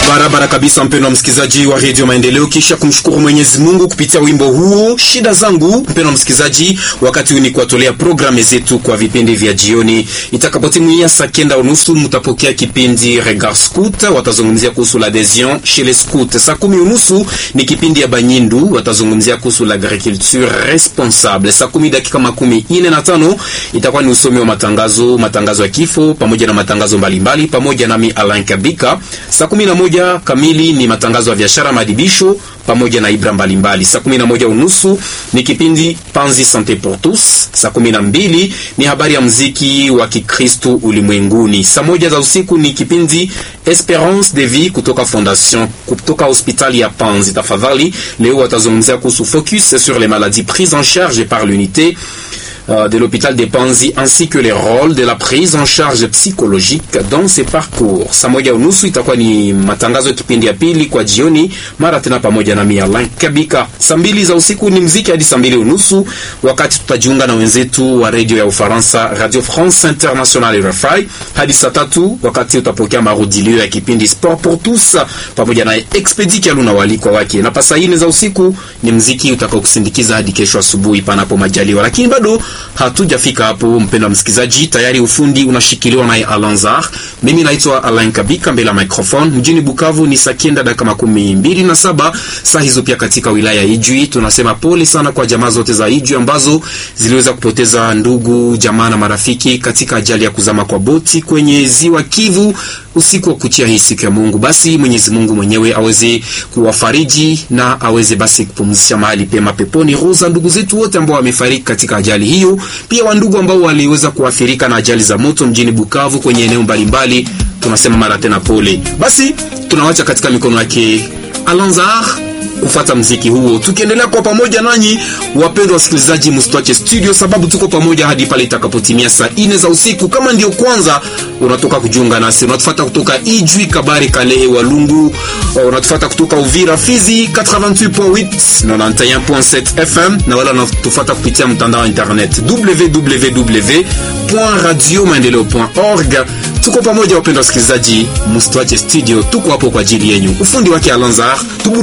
Barabara kabisa, mpendwa msikilizaji wa redio Maendeleo, kisha kumshukuru Mwenyezi Mungu kupitia wimbo huo shida zangu. Mpendwa msikilizaji, wakati huu ni kuwatolea programu zetu kwa vipindi vya jioni. Itakapotimia saa kenda unusu mtapokea kipindi Regard Scout, watazungumzia kuhusu l'adhesion chez les scouts. Saa kumi unusu ni kipindi ya Banyindu, watazungumzia kuhusu l'agriculture responsable. Saa kumi dakika makumi ine na tano itakuwa ni usomi wa matangazo, matangazo ya kifo pamoja na matangazo mbalimbali, pamoja nami Alain Kabika. Saa kumi na moja kamili ni matangazo ya biashara, madibisho pamoja na ibra mbalimbali. Saa kumi na moja unusu ni kipindi Panzi Sante pour tous. Saa kumi na mbili ni habari ya mziki wa Kikristo ulimwenguni. Saa moja za usiku ni kipindi Esperance de Vie kutoka Fondation kutoka hospitali ya Panzi. Tafadhali leo watazungumzia kuhusu focus sur les maladies prises en charge par l'unité de l'hôpital de Panzi ainsi que les rôles de la prise en charge psychologique dans ces parcours. Saa moja unusu itakuwa ni matangazo ya kipindi ya pili kwa jioni, mara tena pamoja na mimi Alain Kabika. Saa mbili za usiku ni mziki hadi saa mbili unusu, wakati tutajiunga na wenzetu wa redio ya Ufaransa Radio France Internationale RFI hadi saa tatu, wakati utapokea marudilio ya kipindi Sport pour tous pamoja na Expedi Kialuna walikwa wake, na pasa ine za usiku ni mziki utakao kusindikiza hadi kesho asubuhi panapo majaliwa, lakini bado hatujafika hapo, mpendwa msikilizaji, tayari ufundi unashikiliwa naye Alanzar. Mimi naitwa Alain Kabika mbele ya microphone. Mjini Bukavu ni saa kenda dakika makumi mbili na saba saa hizo. Pia katika wilaya ya Ijwi tunasema pole sana kwa jamaa zote za Ijwi ambazo ziliweza kupoteza ndugu, jamaa na marafiki katika ajali ya kuzama kwa boti kwenye ziwa Kivu usiku wa kuchia hii siku ya Mungu. Basi Mwenyezi Mungu mwenyewe aweze kuwafariji na aweze basi kupumzisha mahali pema peponi roho za ndugu zetu wote ambao wamefariki katika ajali hiyo, pia wandugu ambao waliweza kuathirika na ajali za moto mjini Bukavu kwenye eneo mbalimbali, tunasema mara tena pole. Basi tunawacha katika mikono yake Alanzar kufata mziki huo, tukiendelea kwa pamoja nanyi wapendwa wasikilizaji, msitwache studio, sababu tuko pamoja hadi pale itakapotimia saa ine za usiku. Kama ndio kwanza unatoka kujiunga nasi, unatufata kutoka Ijwi, Kabare, Kalehe, Walungu, unatufata kutoka Uvira, Fizi 88.8 91.7 FM, na wala unatufata kupitia mtandao wa internet www.radiomaendeleo.org. Tuko pamoja wapendwa wasikilizaji, msitwache studio, tuko hapo kwa ajili yenyu. Ufundi wake Alanzar